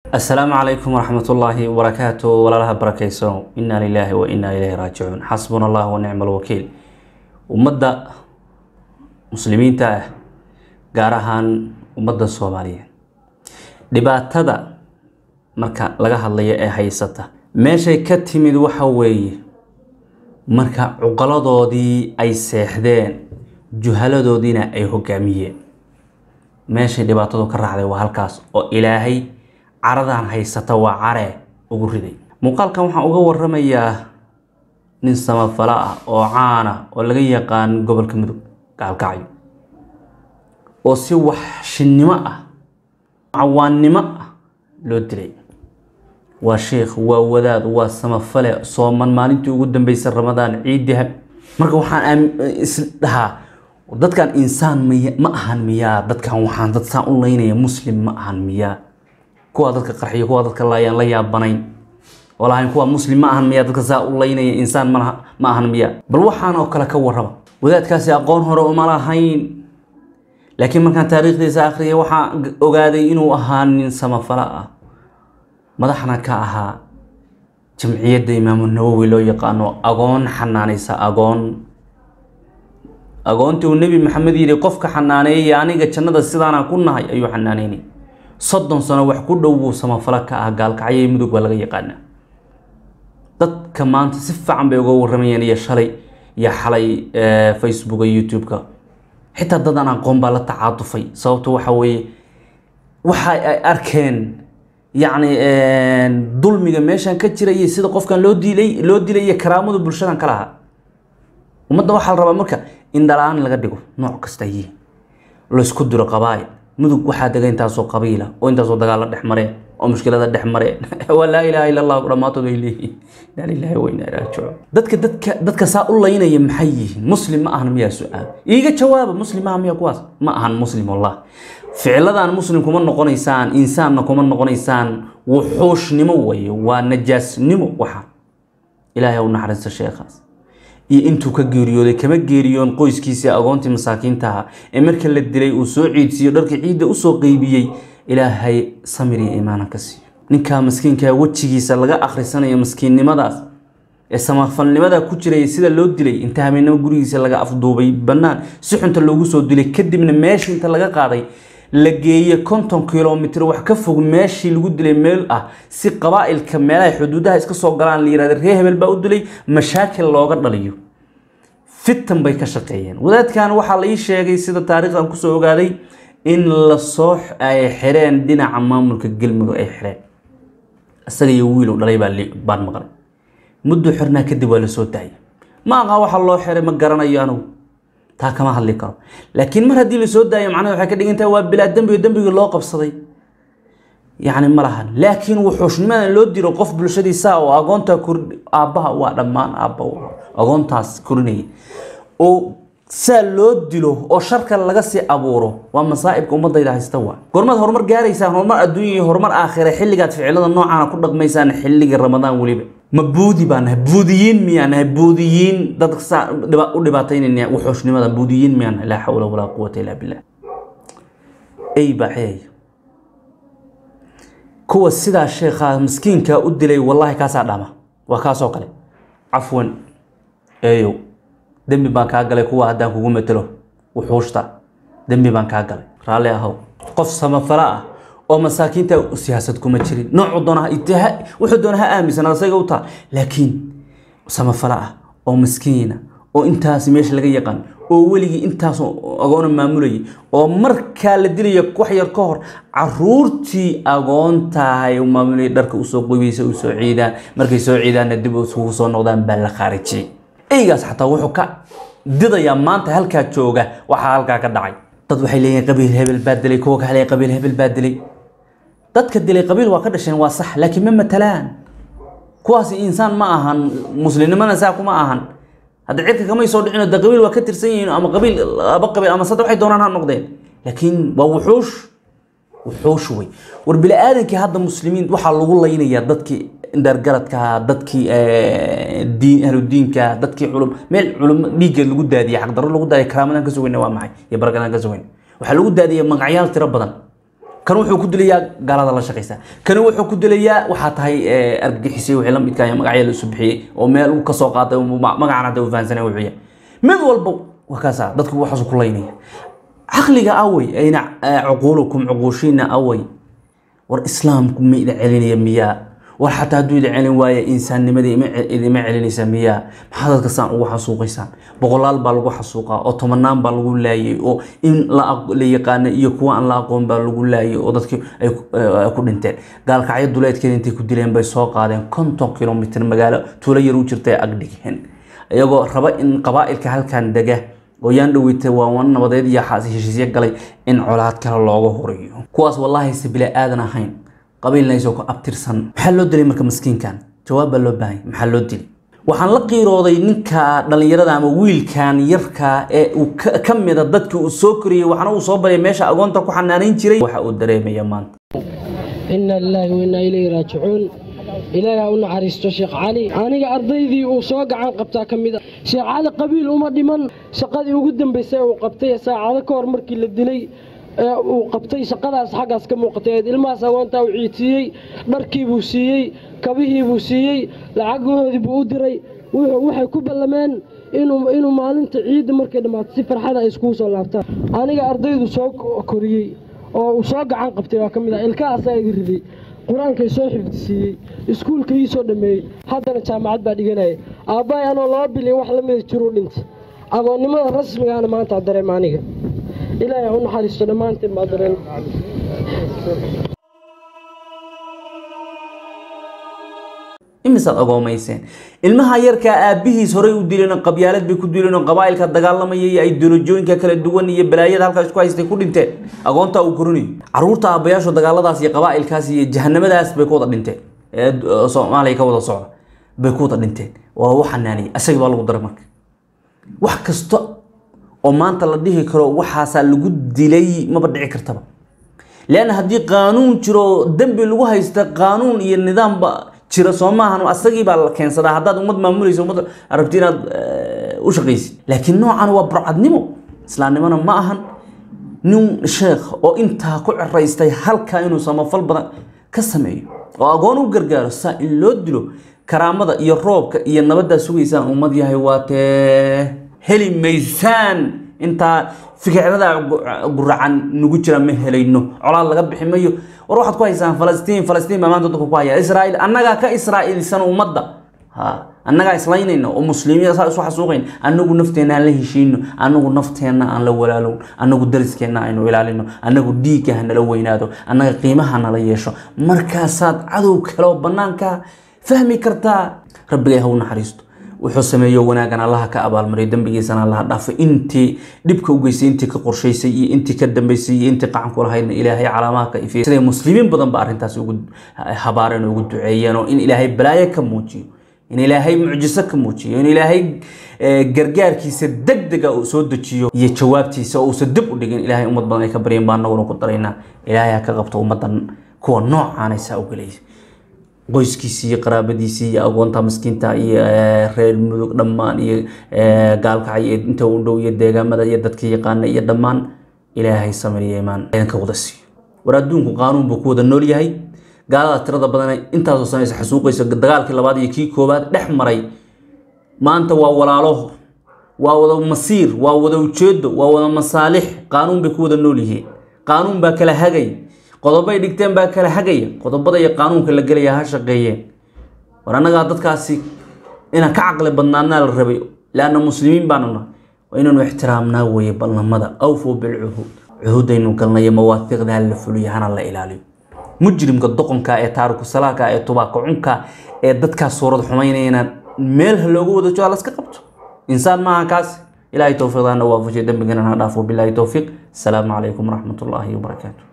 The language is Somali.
asalaamu calaykum waraxmatullaahi wabarakaatu walaalaha barakayso inaa lilaahi wa inaa ilayhi raajicuun xasbuna allah wa nicma alwakiil ummadda muslimiinta ah gaar ahaan ummadda soomaaliyeed dhibaatada marka laga hadlayo ee haysata meeshay ka timid waxa weeye marka cuqaladoodii ay seexdeen juhaladoodiina ay hogaamiyeen meeshay dhibaatadu ka raacday waa halkaas oo ilaahay caradan haysata waa care ugu riday muuqaalkan waxaan uga waramayaa nin samafalo ah oo caana oo laga yaqaan gobolka mudug gaalkacyo oo si waxshinimo ah cawaannimo ah loo dilay waa sheikh waa wadaad waa samafale sooman maalintii ugu dambeysay ramadaan ciidihab marka waxaan isdhahaa dadkan insaan miy ma ahan miyaa dadkan waxaan dad saan u laynaya muslim ma ahan miyaa kuwa dadka qarxiyo kuwa dadka laayaan la yaabanayn oo lahayn kuwa muslim ma ahan miyaa dadka saa u laynaya insaan ma ma ahan miyaa bal waxaan oo kale ka warraba wadaadkaasi aqoon hore uma lahayn laakiin markaan taariikhdiisa akhriyay waxaan ogaaday inuu ahaa nin samafalo ah madaxna ka ahaa jamciyadda imaamu nawowi loo yaqaano agoon xanaanaysa agoon agoontii uu nebi maxamed yidhi qofka xanaaneeyay aniga jannada sidaanaan ku nahay ayuu xanaaneynay soddon sano wax ku dhow buu samafalo ka ah gaalkacyo mudug baa laga yaqaanaa dadka maanta si fiican bay uga waramayeen iyo shalay iyo xalay facebooka youtube-ka xitaa dad aan aqoon baa la tacaatufay sababto waxa weeye waxa ay arkeen yacni dulmiga meeshan ka jira iyo sida qofkan loo dilay loo dilay iyo karaamada bulshadan ka lahaa ummadda waxaa la rabaa marka in dhalaan laga dhigo nooc kasta yihiin laysku diro qabaa'il mudug waxaa dega intaasoo qabiila oo intaasoo dagaalla dhex mareen oo mushkilada dhex mareen waa laa ilaaha illa allah dhammaantood ay leeyihiin inaa lillahi wa inaa ilaahi raajicuun dadka dadka dadka saa u laynaya maxay yihiin muslim ma ahan miyaa su-aal iiga jawaaba muslim maaha miya kuwaas ma ahan muslim wallah ficiladan muslim kuma noqonaysaan insaanna kuma noqonaysaan wuxuushnimo waye waa najaasnimo waxa ilaahay u naxariista sheekhaas iyo intuu ka geeriyooday kama geeriyoon qoyskiisii agoontii masaakiintaha ee marka la dilay uu soo ciidsiiyo dharkii ciidda usoo qeybiyey ilaahay samir iyo iimaana ka siiyo ninkaa maskiinkaa wejigiisa laga akhrisanayo maskiinnimadaas ee samafalnimada ku jiraya sida loo dilay inta habeenimo gurigiisa laga afduubay bannaan si xunta loogu soo dilay kadibna meeshii inta laga qaaday la geeye konton kilomitr wax ka fog meeshii lagu dilay meel ah si qabaa'ilka meelaha xuduudaha iska soo galaan la yihahda ree hebel baa u dilay mashaakil looga dhaliyo fitan bay ka shaqeeyeen wadaadkan waxaa la ii sheegay sida taariikhdan kusoo ogaaday in lasoo ay xireen dhinaca maamulka gelmudug ay xireen isaga iyo wiil u dhalay baan maqlay muddo xirnaa kadib waa lasoo daayay ma aqaa waxa loo xiray ma garanayo anigu taa kama hadli karo laakiin mar haddii lasoo daayo macnaha waxay ka dhigan tahay waa bilaa dembiga dembigii loo qabsaday yacni ma lahan laakiin wuxuushnimadan loo diro qof bulshadiisa oo agoontaa kor aabbaha waa dhammaan aabba agoontaas korinayay oo saa loo dilo oo sharka laga sii abuuro waa masaa'ibka ummadayda haysta waa gormaad horumar gaaraysaan horumar adduunya iyo horumar aakhire xilligaad ficilada noocaana ku dhaqmaysaan xilliga ramadaan weliba ma buudi baa nahay buudiyiin miyaa nahay buudiyiin dadka saa u dhibaataynayna wuxuushnimada buudiyiin miyaa nahay laa xawla walaa quwata illaa billah ey baa xeeya kuwa sidaa sheekhaa miskiinkaa u dilay wallaahi kaasaa dhama waa kaasoo kale cafwan eeyow dembi baan kaa galay kuwa haddaan kugu matelo wuxuushta dembi baan kaa galay raalli ahow qof samafalo ah oo masaakiinta siyaasad kuma jirin noocu doona wuxuu doona ha aaminsanaa isaga u taa laakiin samafalo ah oo miskiina oo intaas meesha laga yaqaan oo weligii intaas agoona maamulayay oo markaa la dilaya wax yar ka hor caruurtii agoontahay maamulayay dharka usoo qoybaysa u soo ciidaan markay soo ciidaanna dib isugu soo noqdaan baa la khaarijiyey eygaas xataa wuxuu ka didayaa maanta halkaa jooga waxaa halkaa ka dhacay dad waxay leeyihin qabiil hebel baa dilay kuwa kale qabiil hebel baa dilay dadka dilay qabiil waa ka dhasheen waa sax laakiin ma matalaan kuwaasi insaan ma ahan muslimnimana saa kuma ahan hadda cirka kamay soo dhicino de qabiil waa ka tirsan yihiin ama qabiil laba qabiil ama saddex waxay doonaan ha noqdeen laakiin waa wuxuush wuxuush wey war bini aadankii hadda muslimiin waxaa lagu laynayaa dadkii indhargaradka dadkii diin ahludiinka dadkii culum meel culum dhiiggeed lagu daadiyay xaqdarro lagu daadiyay karaamadan ka sugayna waa maxay iyo barakadan ka sugayna waxaa lagu daadiyay magacyaal tiro badan kan wuxuu ku dilayaa gaalada la shaqaysa kani wuxuu ku dilayaa waxaa tahay argagixisay wixii la midka magacya la isu bixiyey oo meel uu kasoo qaatay magacan hadda uu fahansanay wuxuu yahay mid walba waa kaasa dadku waxaasu ku laynaya caqliga awey ayna cuquulukum cuquushiina awey war islaamku ma idin celinaya miyaa war xataa hadduu idin celin waaye insaannimadii idima celinaysa miyaa maxaa dadka saan ugu xasuuqaysaan boqolaal baa lagu xasuuqaa oo tobanaan baa lagu laayay oo in la yaqaana iyo kuwa aan la aqoon baa lagu laayay oo dadkii ay ku dhinteen gaalkacyo duleedkeeda intay ku dileen bay soo qaadeen konton kilomitr magaalo tuulo yar u jirta ay agdhigeen iyagoo raba in qabaa'ilka halkan dega oo yaan dhaweyta waa wan nabadeed iyo heshiisyo galay in colaad kale looga horiyo kuwaas wallaahi se bila aadan ahayn qabiilna isoo ku abtirsan maxaa loo dilay marka maskiinkan jawaab baa loo baahanya maxaa loo dilay waxaan la qiirooday ninka dhallinyarada ama wiilkan yarka ee uu ka mida dadkii uu soo koriyey waxaana uu soo baryay meesha agoonta ku xanaanayn jiray waxa uu dareemaya maanta ina lilaahi wainaa ilayhi raajicuun ilaahi ha u naxariisto sheekh cali aniga ardaydii uu soo gacan qabtaa ka mid a sheekh cali qabiil uma dhiman shaqadii ugu dambaysay uu qabtay saacado ka hor markii la dilay ee uu qabtay shaqadaas xaggaas ka muuqatay eed ilmahaas agoontaa uu ciidsiiyey dharkiibuu siiyey kabihiibuu siiyey lacagahoodii buu u diray waxay ku ballameen inuu maalinta ciidda markay dhammaato si farxada ay iskugu soo laabtaan aniga ardaydu soo koriyey oo uu soo gacan qabtay waa ka mid ah ilkahaasaa iga riday qur-aankay soo xifdisiiyey iskuulka ii soo dhammeeyey haddana jaamacad baa dhiganaya aabbahay anoo laba bilyan wax la mida jiruu dhintay agoonnimada rasmigaana maanta dareema aniga ilaahay ha u naxariisto dhammaanteen baa dareen imisaad agoomayseen ilmaha yarkaa aabbihiis horey u dileen oo qabyaalad bay ku dileen oo qabaa'ilka dagaalamaya iyo ideolojooyinka kala duwan iyo balaayada halkaas isku haystay ku dhinteen agoontaa uu korinayo caruurta aabbayaashu dagaaladaas iyo qabaa'ilkaas iyo jahanamadaas bay ku wada dhinteen ee soomaaliya ka wada socda bay ku wada dhinteen waa u xanaaniyay asagii baa lagu daray marka wax kasta oo maanta la dhihi karo waxaasaa lagu dilay maba dhici kartaba leanna haddii qaanuun jiro dembi lagu haysta qaanuun iyo nidaamba jira soo maahan asagii baa la keensadaa haddaad ummad maamulaysa ummad rabti inaad u shaqaysid laakiin noocan waa burcadnimo islaamnimona ma ahan nin sheekh oo intaa ku ciraystay halkaa inuu samafal badan ka sameeyo oo agoon u gargaaro saa in loo dilo karaamada iyo roobka iyo nabaddaa sugaysaan ummad yahay waa tee heli maysaan intaa fikirada guracan nagu jira ma helayno colaad laga bixi mayo war waxaad ku haysaan falastiin falastiin baa maanta dadku ku haya israa'iil annagaa ka israa'iilsan ummadda ha annagaa islaynayna oo muslimiin saa isu xasuuqayn annagu nafteenna aan la heshiino annagu nafteenna aan la walaalown annagu dariskeenna aynu ilaalino annagu dhiigga ha nala weynaado annaga qiimaha nala yeesho markaasaad cadow kale oo bannaanka fahmi kartaa rabbigay ha u naxariisto wuxuu sameeyo wanaagan allaha ka abaalmariyo dembigiisana allaha dhaafay intii dhibka u geystay intii ka qorshaysay iyo intii ka dambaysay iyo intii qacan ku lahaydna ilaahay calaamaha ka ifiyay siday muslimiin badan ba arrintaas ugu habaareen oo ugu duceeyeen oo in ilaahay balaayo ka muujiyo in ilaahay mucjiso ka muujiyo in ilaahay gargaarkiisa degdega uu soo dejiyo iyo jawaabtiisa oo uusan dib u dhigin ilaahay ummad badan ay ka baryeen baa anaguna ku daraynaa ilaahay ha ka qabto ummaddan kuwa noocaanaysaa u gelaysa qoyskiisii iyo qaraabadiisii iyo agoonta miskiinta iyo reer mudug dhammaan iyo gaalkacay iyo inta u dhow iyo deegaamada iyo dadka yaqaana iyo dhammaan ilaahay samiriya imaan idinka wada siiyo war adduunku qaanuun buu ku wada nool yahay gaalada tirada badan intaasoo sanaysa xasuuqaysa dagaalkii labaad iyo kii koowaad dhex maray maanta waa walaalo waa wada masiir waa wada ujeedo waa wada masaalix qaanuun bay ku wada nool yihiin qaanuun baa kala hagay qodobay dhigteen baa kala hagaya qodobada iyo qaanuunka la gelaya ha shaqeeyeen war annagaa dadkaasi inaan ka caqli badnaanaa la rabay laanna muslimiin baanu nahay waa inaanu ixtiraamnaa weeye ballamada awfuu bilcuhuud cuhuudaynu galnayo mawaafiiqda la fuliyo hana la ilaaliyo mujrimka doqonka ee taariku salaaka ee tubaaka cunka ee dadkaas suurad xumaynayana meel ha loogu wada jooga laska qabto insaan maaha kaas ilaahay towfiiqdaana waafajiyo dembigana ha dhaafo bilaahi towfiiq asalaamu calaykum waraxmat ullaahi wabarakaatu